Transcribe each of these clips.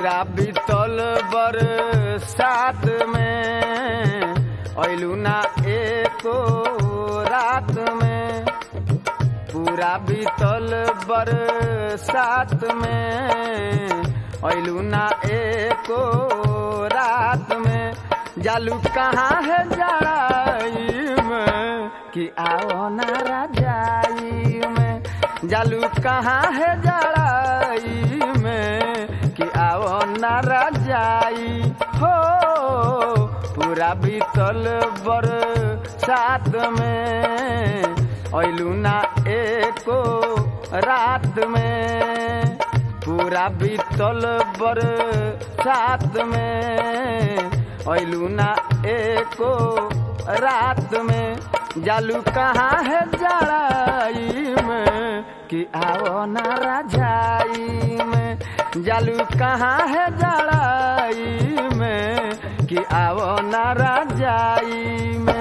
पूरा बीतल बरसात में ऐलू ना एको रात में पूरा बीतल बरसात में ऐलू ना एको रात में जालू कहाँ है जड़ाई में कि आओ ना राजाई में जालू कहाँ है जड़ाई में कि आओ ना राजाई हो पूरा बीतल बरसात में ऐलू ना एको रात में पूरा बीतल बरसात में ऐलू ना एको रात में जालू कहाँ है जड़ाई में कि आओ ना राजाई में जालू कहाँ है जड़ाई में कि आओ ना राजाई में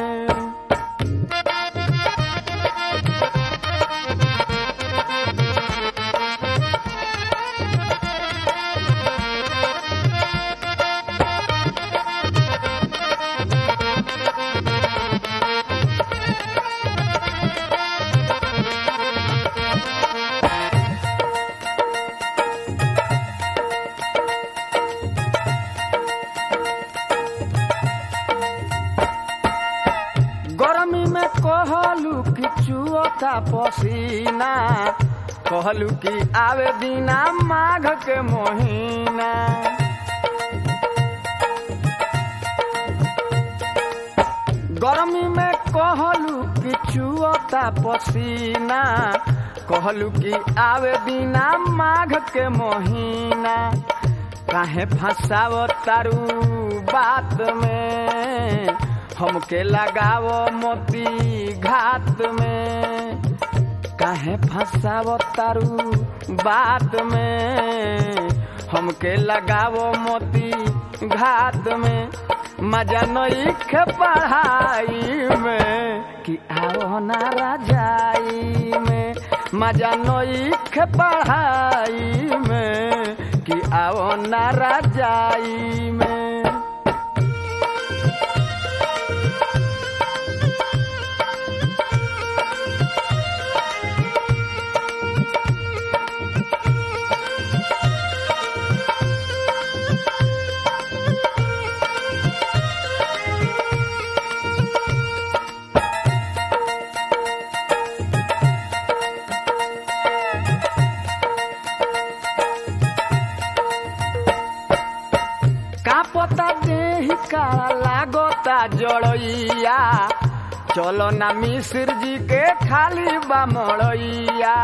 गर्मी में कहलू कि चुअता पसीना कहलू कि आवे दीना माघ के महीना गर्मी में कहलू कि चुअता पसीना कहलू कि आवे दीना माघ के महीना काहे फंसाव तारू बात में हमके लगाव मोती घात में काहे फंसाव तारू बात में हमके लगाव मोती घात में मजा नईख पढ़ाई में कि आओ ना राजाई में मजा नईख पढ़ाई में कि आओ ना राजाई में का पता देही का लागता जड़ैया चलो ना मिश्र जी के खाली बा मड़ैया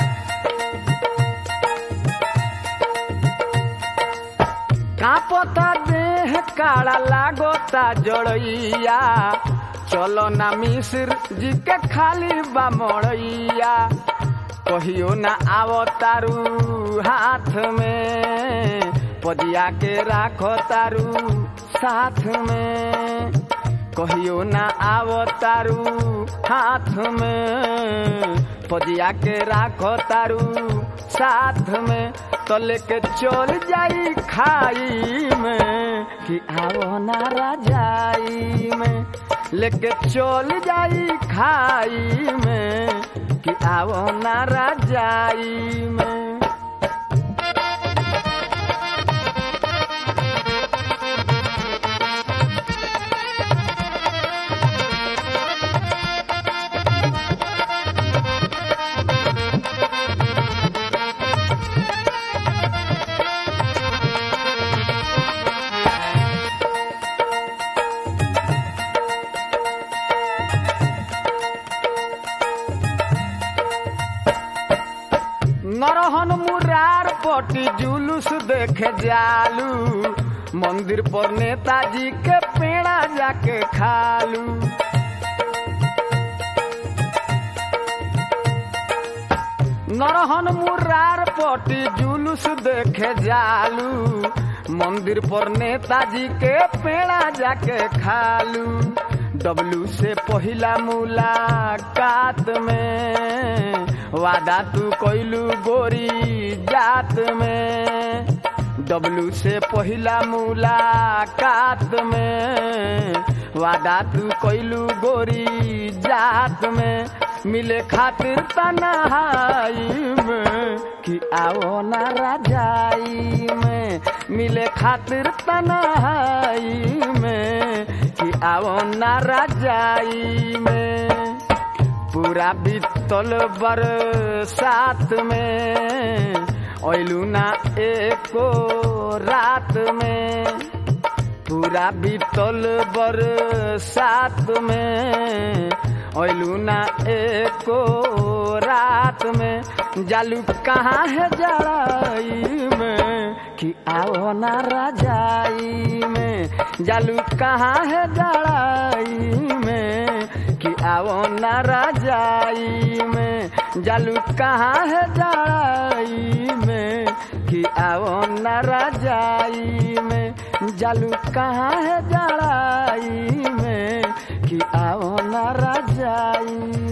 का पता देह काड़ा लागता जड़ैया चलो ना मिश्र जी के खाली बा मड़ैया कहियो ना आवो तारू हाथ में पदिया के राखो तारू साथ में कहियो ना आवो तारू हाथ में पदिया के राखो तारू साथ में तो लेके चल जाई खाई में कि आवो ना राजाई में लेके चल जाई खाई में कि आवो ना राजाई में नरहन मुरार पटी जुलूस देखे जालू मंदिर पर नेताजी के पेड़ा जाके खालू नरहन मुरार पटी जुलूस देखे जालू मंदिर पर नेताजी के पेड़ा जाके खालू डब्लू से पहिला मुलाकात में वादा तू कैलू गोरी जात में डब्लू से पहिला मुलाकात में वादा तू कैलू गोरी जात में मिले खातिर तनहाई में कि आओ ना राजाई में मिले खातिर तनहाई में कि आओ ना राजाई में पूरा बीतल बरसात में ओइलू ना एको रात में पूरा बीतल बरसात में ओइलू ना एको रात में जालू कहाँ है जड़ाई में कि आओ ना राजाई में जालू कहाँ है जड़ाई में कि आओ ना राजाई में जालू कहाँ है जड़ाई में कि आओ ना राजाई में जालू कहाँ है जड़ाई में कि आओ ना राजाई